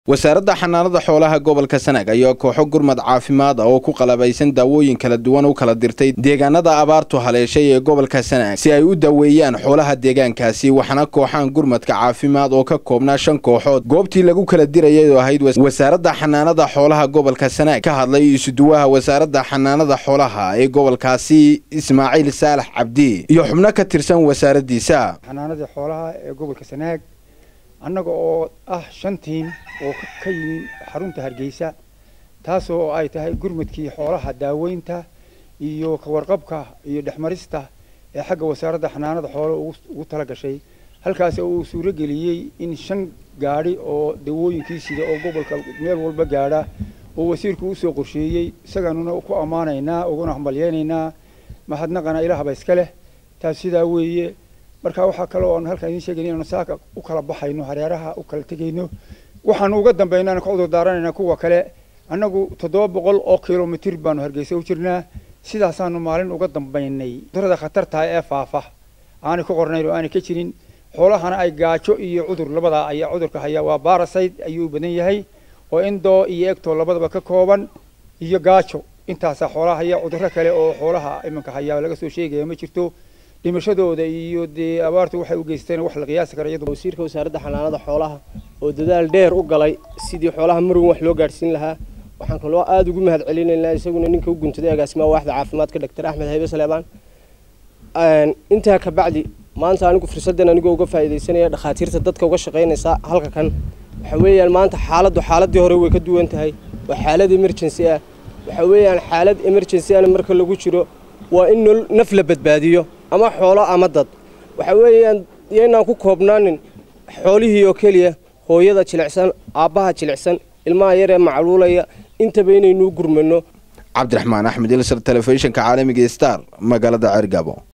wasaaradda xanaanada xoolaha gobolka sanaag ayaa kooxo gurmad caafimaad ah oo ku qalabaysan daawooyin kala duwan u kala dirtay deegaanada abaartu haleeshay ee gobolka sanaag si ay u daweeyaan xoolaha deegaankaasi waxaana kooxaan gurmadka caafimaad oo ka koobnaa shan kooxood goobtii lagu kala dirayay oo ahayd wasaaradda xanaanada xoolaha gobolka sanaag ka hadlay isuduwaha wasaaradda xanaanada xoolaha ee gobolkaasi ismaaciil saalax cabdi iyo xubno ka tirsan wasaaraddiisa xanaanadii xoolaha ee gobolka sanaag annaga oo ah shan tiim oo ka yimi xarunta hargeysa taasoo ay tahay gurmadkii xoolaha daaweynta iyo kawarqabka iyo dhexmarista ee xagga wasaaradda xanaanada xoolaha ugu tala gashay halkaas oo uu suuro geliyey in shan gaadhi oo dawooyinkii sida oo gobolka meel walba gaadha oo wasiirku usoo qorsheeyey isaganuna ku ammaanaynaa uguna hambalyeynaynaa mahadnaqana ilaahba iska leh taas sidaa weeye marka waxaa kaloo aan halkaan idiin sheegayna inaanu saaka u kala baxayno hareeraha u kala tegayno waxaanu uga dambaynaan ka cudur daaranaynaa kuwa kale annagu toddoba boqol oo kilomitir baanu hargeysa u jirnaa sidaasaanu maalin uga dambaynay cudurada khatartaha ee faafa aanay ku qornayn oo aanay ka jirin xoolahana ay gaajo iyo cudur labadaa ayaa cudurka hayaa waa barasite ayuu badan yahay oo indoo iyo egtoo labadaba ka kooban iyo gaajo intaasaa xoolaha haya cudurro kale oo xoolaha iminka hayaa laga soo sheegaya ma jirto dhimashadooda iyo dee abaartu waxay u geysteen wax la qiyaasi kara iyadu wasiirka wasaaradda xanaanada xoolaha oo dadaal dheer u galay sidii xoolaha marwan wax loo gaadhsiin lahaa waxaan kaloo aada ugu mahad celinaynaa isaguna ninka u guntaday agaasimaha waaxda caafimaadka doctor axmed haybe saleebaan intaa ka bacdi maanta anigu fursaddan anigoo uga faa'iidaysanaya dhakhaatiirta dadka uga shaqaynaysa halka kan waxa weeyaan maanta xaaladdu xaaladii hore way ka duwan tahay waa xaalad emergency ah waxa weeyaan xaalad emergency ana marka lagu jiro waa in naf la badbaadiyo ama xoolo ama dad waxa weeyaan yaynaan ku koobnaanin xoolihii oo keliya hooyada jilicsan aabbaha jilicsan ilmaha yar ee macluulaya intaba inaynuu gurmano cabdiraxmaan axmed ilsar telefishinka caalamiga star magaalada ceergabo